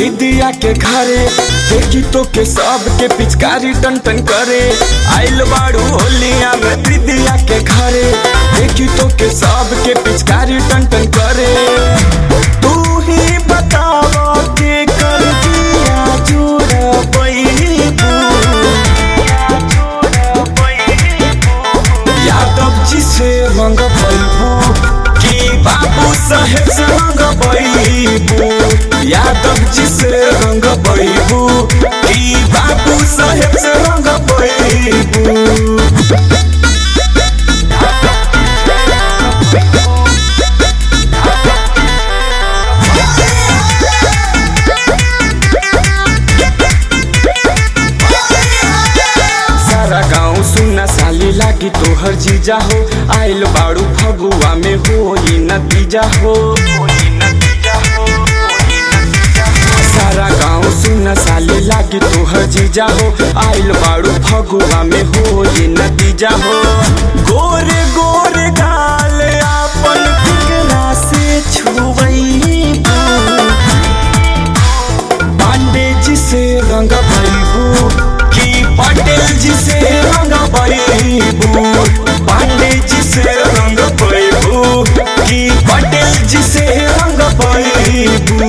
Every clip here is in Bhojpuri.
दीदिया के घरे देखी तो के सब के पिचकारी टन टन करे आइल बाड़ू होलिया में दीदिया के घरे देखी तो के सब के पिचकारी टन टन करे तू ही बतावा के कर दिया जोड़ा बैबू यादव जी से रंग बैबू की बाबू साहेब से रंग बैबू यादव जी से रंग बैबू की बाबू साहेब से रंग बैबू सारा गाँव सुनना साली लागी तोहर जीजा हो आइल बाड़ू फगुआ में हो ई नतीजा हो सारा गाँव सुनना साली लागी तोहर जीजा हो आइल बाड़ू फगुआ में हो ई नतीजा हो गोरे गोरे गाल आपन फिकरा से छुवैबू पांडे जी से रंग भैबू की पटेल जी से रंग भैबू पांडे जी से रंग भैबू की पटेल जी से रंग भैबू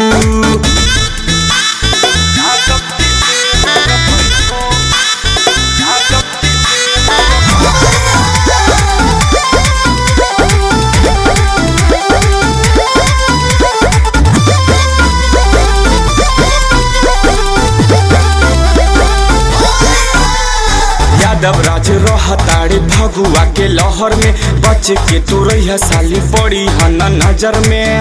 यादव राज रहताड़े भगुआ के लहर में बच के तू रही साली पड़ी हन नजर में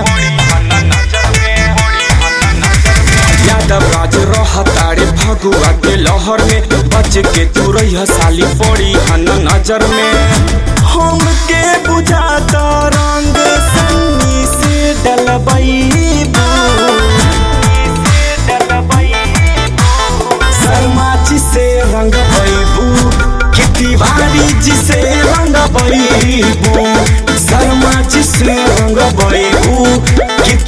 यादव राज रहताड़े भगुआ के लहर में बच के तू रही साली पड़ी हन नजर में हम के बुझाता रंग सन्नी से डलबैबू शर्मा जी से रंग बैबू कि तिवारी जी से रंग बैबू शर्मा जी से रंग बैबू कि